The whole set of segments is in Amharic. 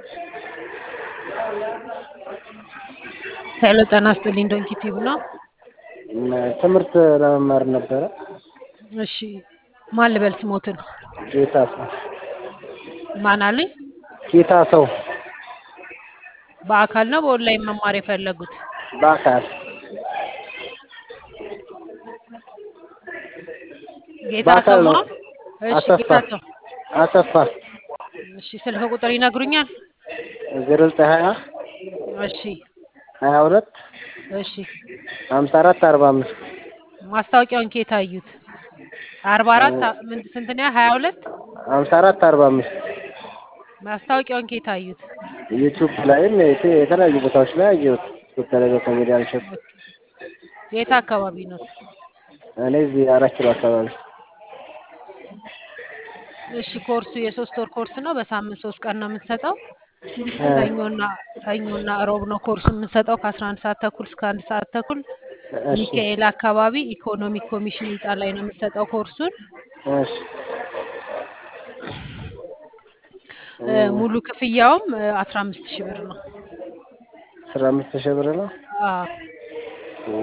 ሄሎ ጤና ይስጥልኝ ዶንኪ ቲዩብ ነው። ትምህርት ለመማር ነበረ። እሺ ማን ልበል ስሞትን? ጌታ ሰው ማን አሉኝ? ጌታ ሰው በአካል ነው በኦንላይን መማር የፈለጉት? በአካል ጌታ በአካል ሰው ነው። ነው። እሺ አሰፋ ጌታ ሰው አሰፋ እሺ ስልክ ቁጥር ይነግሩኛል? ዜሮ ዘጠኝ ሀያ እሺ ሀያ ሁለት እሺ ሀምሳ አራት አርባ አምስት ማስታወቂያውን ከየት አዩት? አርባ አራት ምን ስንት ነው? ሀያ ሁለት ሀምሳ አራት አርባ አምስት ማስታወቂያውን ከየት አዩት? ዩቱብ ላይም የት- የተለያዩ ቦታዎች ላይ አየሁት። በተለይ በኮሜዲያን እሸቱ የት አካባቢ ነው? እኔ እዚህ አራት ኪሎ አካባቢ እሺ ኮርሱ የሶስት ወር ኮርስ ነው። በሳምንት ሶስት ቀን ነው የምንሰጠው። ሰኞና ሰኞና እሮብ ነው ኮርሱ የምንሰጠው ከአስራ አንድ ሰዓት ተኩል እስከ አንድ ሰዓት ተኩል እሺ ሚካኤል አካባቢ ኢኮኖሚክ ኮሚሽን ህንፃ ላይ ነው የምንሰጠው ኮርሱን። እሺ እ፣ ሙሉ ክፍያውም አስራ አምስት ሺህ ብር ነው። አስራ አምስት ሺህ ብር ነው። አዎ ኦ፣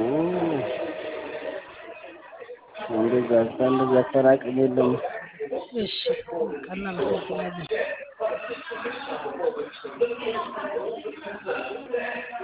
እንደዛ እንደዛ አጠራቅም የለም። እሺ በቃ እናመሰግናለን።